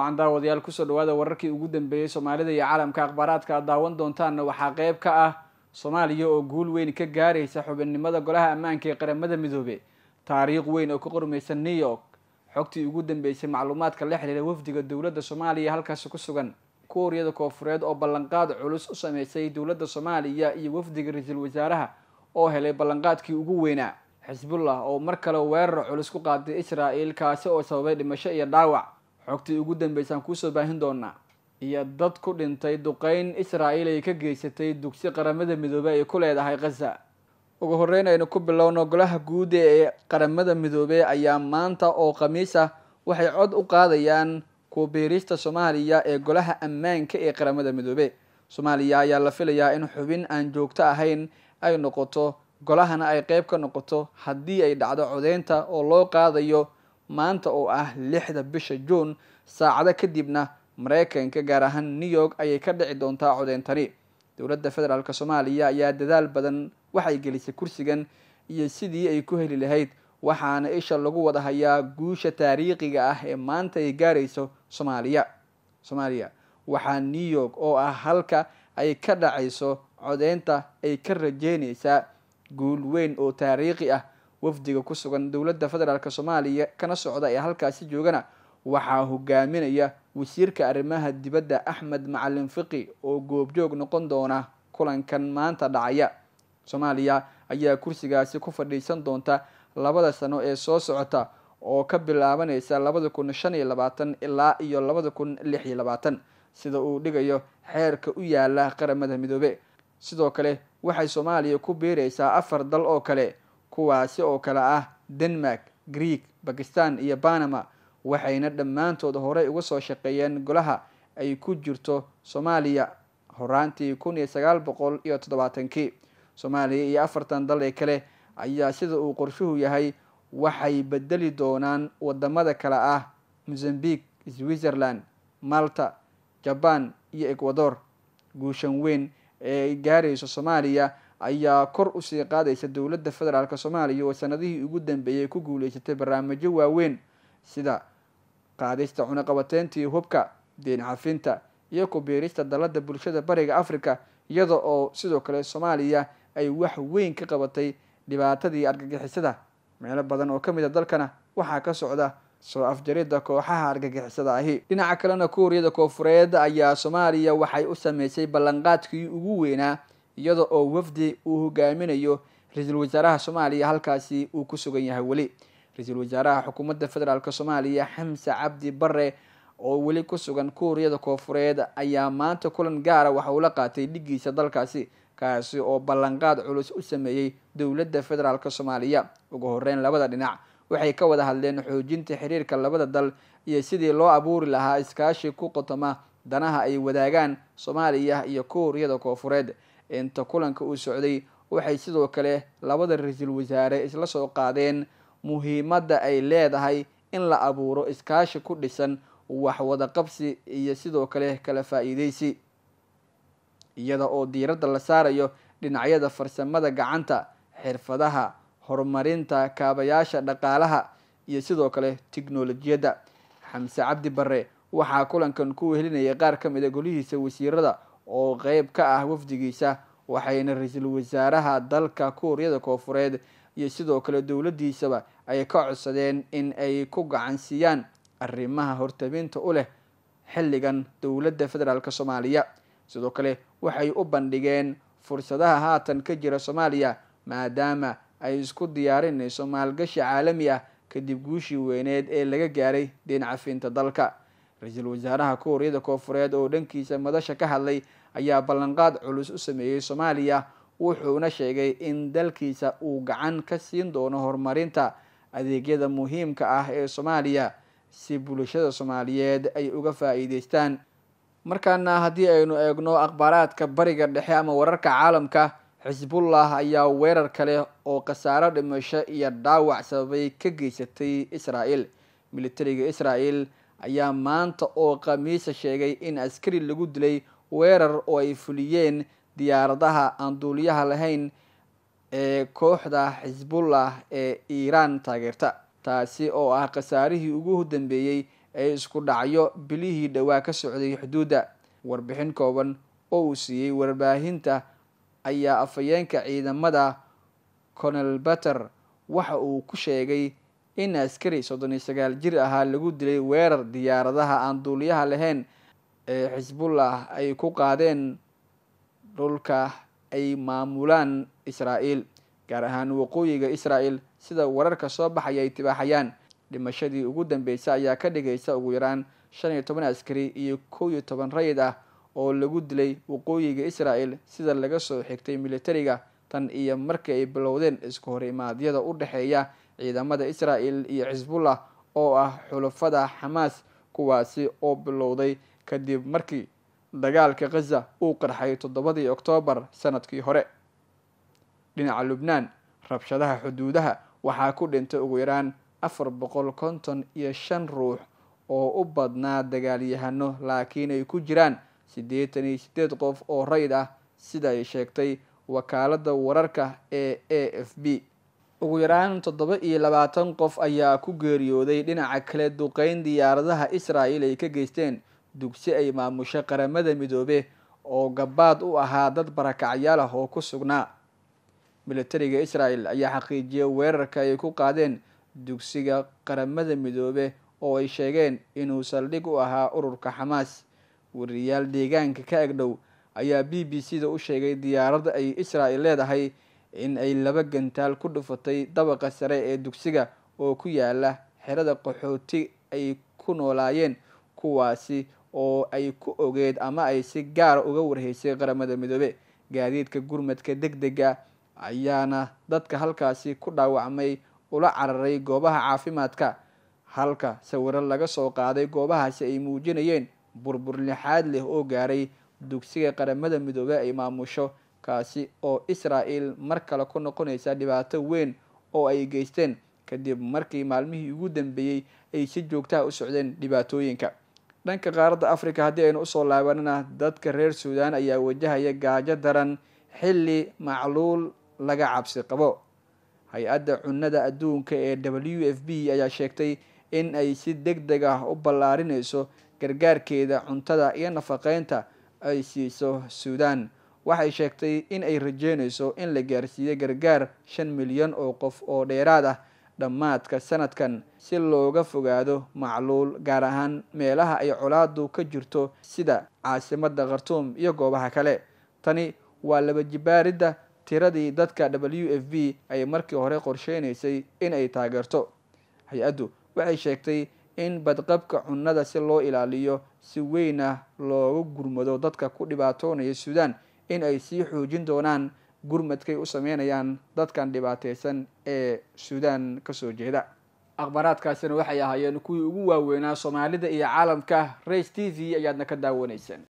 wacan daawadayaal kusoo dhawaada wararkii ugu dambeeyey soomaalida iyo caalamka akhbaaraadka aad daawan doontaanna waxaa qeyb ka ah soomaaliya oo guul weyn ka gaaraysa xubinnimada golaha ammaanka ee qaramada midoobe taariikh weyn oo ka qormaysa new york xogtii ugu dambeysay macluumaadka la xiriira wafdiga dowladda soomaaliya halkaasi ku sugan kuuriyada koofureed oo ballanqaad culus u sameysay dowladda soomaaliya iyo wafdiga ra-iisul wasaaraha oo helay ballanqaadkii ugu weynaa xisbullah oo mar kale weerar culus ku qaaday israel kaasi oo sababay dhimasho iyo dhaawac xogtii ugu dambeysaan kuusoo baahin doonaa iyo dad ku dhintay duqeyn israel ay ka geysatay dugsi qaramada midoobey ay ku leedahay khaza ugu horeyn aynu ku bilowno golaha guud ee qaramada midoobey ayaa maanta oo khamiis ah waxay cod u qaadayaan kubiirista soomaaliya ee golaha ammaanka ee qaramada midoobe soomaaliya ayaa la filayaa in xubin aan joogto ahayn ay noqoto golahana ay qeyb ka noqoto haddii ay dhacdo codeynta oo loo qaadayo maanta oo ah lixda bisha juun saacado kadibna mareykanka gaar ahaan new york ayay ka dhici doontaa codeyntani dowladda federaalk soomaaliya ayaa dadaal badan waxay gelisay kursigan iyo sidii ay ku heli lahayd waxaana isha lagu wada hayaa guusha taariikhiga ah ee maanta ay gaarayso soomaaliya soomaaliya waxaa new york oo ah halka ay ka dhacayso codeynta ay ka rajeynaysaa guul weyn oo taariikhi ah wafdiga ku sugan dowladda federaalk soomaaliya kana socda ee halkaasi joogana waxaa hogaaminaya wasiirka arrimaha dibadda axmed macalin fiqi oo goobjoog noqon doona kulankan maanta dhacaya soomaaliya ayaa kursigaasi ku fadhiisan doonta labada sano ee soo socota oo ka bilaabanaysa labada kun shan iyo labaatan ilaa iyo labada kun lix iyo labaatan sida uu dhigayo xeerka u yaala qaramada midoobe sidoo kale waxay soomaaliya ku biiraysaa afar dal oo kale kuwaasi oo kale ah denmark greek bakistan iyo panama waxayna dhammaantood horey uga soo shaqeeyeen golaha ay ku jirto soomaaliya horaantii kun iyo sagaal boqol iyo toddobaatankii soomaaliya iyo afartan dal ee kale ayaa sida uu qorshuhu yahay waxay bedeli doonaan wadamada kale ah mozambique switzerland malta jaban iyo ecuador guushan weyn ee ay gaarayso soomaaliya ayaa kor usii qaadaysa dowladda federaalk soomaaliya oo sanadihii ugu dambeeyay ku guuleysatay barnaamijyo waaweyn sida qaadista cunaqabateyntii hubka deen cafinta iyo kubiirista dalada bulshada bariga africa iyada oo sidoo kale soomaaliya ay wax weyn ka qabatay dhibaatadii argagixisada meelo badan oo kamid a dalkana waxaa ka socda soo afjarida kooxaha argagixisada ahi dhinaca kalena kuuriyada koofureed ayaa soomaaliya waxay u sameysay ballanqaadkii ugu weynaa iyada oo wafdi uu hogaaminayo ra-iisul wasaaraha soomaaliya halkaasi uu ku sugan yahay weli ra-iisul wasaaraha xukuumadda federaalk soomaaliya xamse cabdi bare oo weli ku sugan kuuriyada koofureed ayaa maanta kulan gaara waxa uu la qaatay dhigiisa dalkaasi kaasi oo ballanqaad culus u sameeyey dowladda federaalk soomaaliya ugu horeyn labada dhinac waxay ka wada hadleen xoojinta xiriirka labada dal iyo sidii loo abuuri lahaa iskaashi ku qotoma danaha ay wadaagaan soomaaliya iyo kuuriyada koofureed inta kulanka uu socday waxay sidoo kale labada ra-iisul wasaare isla soo qaadeen muhiimadda ay leedahay in la abuuro iskaashi ku dhisan wax wada qabsi iyo sidoo kale kala faa-iideysi iyada oo diiradda la saarayo dhinacyada farsamada gacanta xirfadaha horumarinta kaabayaasha dhaqaalaha iyo sidoo kale tiknolojiyadda xamse cabdi bare waxaa kulankan ku wehelinayay qaar ka mid a golihiisa wasiirada oo qeyb ka ah wafdigiisa waxayna ra-iisul wasaaraha dalka kuuriyada koofureed iyo sidoo kale dowladdiisaba ay ka codsadeen in ay ku gacansiiyaan arrimaha hortabinta u leh xilligan dowladda federaalk soomaaliya sidoo kale waxay u bandhigeen fursadaha haatan ka jira soomaaliya maadaama ay isku diyaarinayso maalgashi caalami ah kadib guushii weyneed ee laga gaaray deen cafinta dalka ra-iisul wasaaraha kuuriyada koofureed oo dhankiisa madasha ka hadlay ayaa ballanqaad culus u sameeyey soomaaliya wuxuuna sheegay in dalkiisa uu gacan ka siin doono horumarinta adeegyada muhiimka ah ee soomaaliya si bulshada soomaaliyeed ay uga faa-iideystaan markaana haddii aynu eegno akhbaaraadka bariga dhexe ama wararka caalamka xisbullah ayaa weerar kale oo khasaaro dhimasho iyo dhaawac sababay ka geysatay israel militariga israel ayaa maanta oo khamiisa sheegay in askari lagu dilay weerar oo ay fuliyeen diyaaradaha aan duuliyaha lahayn ee kooxda xisbullah ee iiraan taageerta taasi oo ah khasaarihii ugu dambeeyey ee isku dhacyo bilihii dhowaa ka socday xuduudda warbixin kooban oo uu siiyey warbaahinta ayaa afhayeenka ciidamada colonel bater waxa uu ku sheegay in askari soddon iyo sagaal jir ahaa lagu dilay weerar diyaaradaha aan duuliyaha lahayn ee xisbullah ay ku qaadeen dhulka ay maamulaan israa'iil gaar ahaan waqooyiga israa'el sida wararka soo baxaya ay tibaaxayaan dhimashadii ugu dambeysay ayaa ka dhigaysa ugu yaraan shan iyo toban askari iyo kow iyo toban rayid ah oo lagu dilay waqooyiga israa'el sida laga soo xigtay militariga tan iyo markii ay bilowdeen isku hor imaadyada u dhexeeya ciidamada israa'el iyo xisbullah oo ah xulafada xamaas kuwaasi oo bilowday kadib markii dagaalka khaza uu qarxay toddobadii oktoobar sanadkii hore dhinaca lubnaan rabshadaha xuduudaha waxaa ku dhintay ugu yaraan afar boqol konton iyo shan ruux oo u badnaa dagaalyahano laakiin ay ku jiraan siddeetan iyo siddeed qof oo rayid ah sida ay sheegtay wakaaladda wararka ee a f b ugu yaraan toddoba iyo labaatan qof ayaa ku geeriyooday dhinaca kale duqeyn diyaaradaha israa'el ay ka geysteen dugsi ay maamusho qaramada midoobe oo gabaad u ahaa dad barakacyaal ah oo ku sugnaa militariga israa'el ayaa xaqiijiyay weerarka ay ku qaadeen dugsiga qaramada midoobe oo ay sheegeen inuu saldhig u ahaa ururka xamaas wariyaal deegaanka ka agdhow ayaa b b c da u sheegay diyaaradda ay israa'el leedahay in ay laba gantaal ku dhufatay dabaqa sare ee dugsiga oo ku yaala xerada qaxooti ay ku noolaayeen kuwaasi oo ay ku ogeed ama ay si gaara uga warheysay qaramada midoobe gaadiidka gurmadka deg dega ayaana dadka halkaasi ku dhaawacmay ula cararay goobaha caafimaadka halka sawiro laga soo qaaday goobahaasi ay muujinayeen burbur lixaad leh oo gaaray dugsiga qaramada midoobe ay maamusho kaasi oo israa'el mar kale ku noqonaysa dhibaato weyn oo ay geysteen kadib markii maalmihii ugu dambeeyey ay si joogtaha u socdeen dhibaatooyinka dhanka qaaradda africa haddii aynu usoo laabanana dadka reer suudaan ayaa wajahaya gaajo daran xilli macluul laga cabsi qabo hay-adda cunnada adduunka ee w f b ayaa sheegtay in ay si deg deg ah u ballaarinayso gargaarkeeda cuntada iyo nafaqeynta ay siiso suudaan waxay sheegtay in ay rajeynayso in la gaarsiiyo gargaar shan milyan oo qof oo dheeraad ah dhammaadka sanadkan si looga fogaado macluul gaar ahaan meelaha ay colaadu ka jirto sida caasimadda khartuum iyo goobaha kale tani waa laba jibaaridda tiradii dadka w f b ay markii hore qorsheynaysay in ay taageerto hay-addu waxay sheegtay in badqabka cunnada si loo ilaaliyo si weyn ah looga gurmado dadka ku dhibaatoonaya suudaan in ay sii xoojin doonaan gurmadkay u sameynayaan dadkan dhibaateysan ee suudaan kasoo jeeda akhbaaraadkaasina waxay ahaayeen kuwii ugu waaweynaa soomaalida iyo caalamka race t v ayaadna ka daawanayseen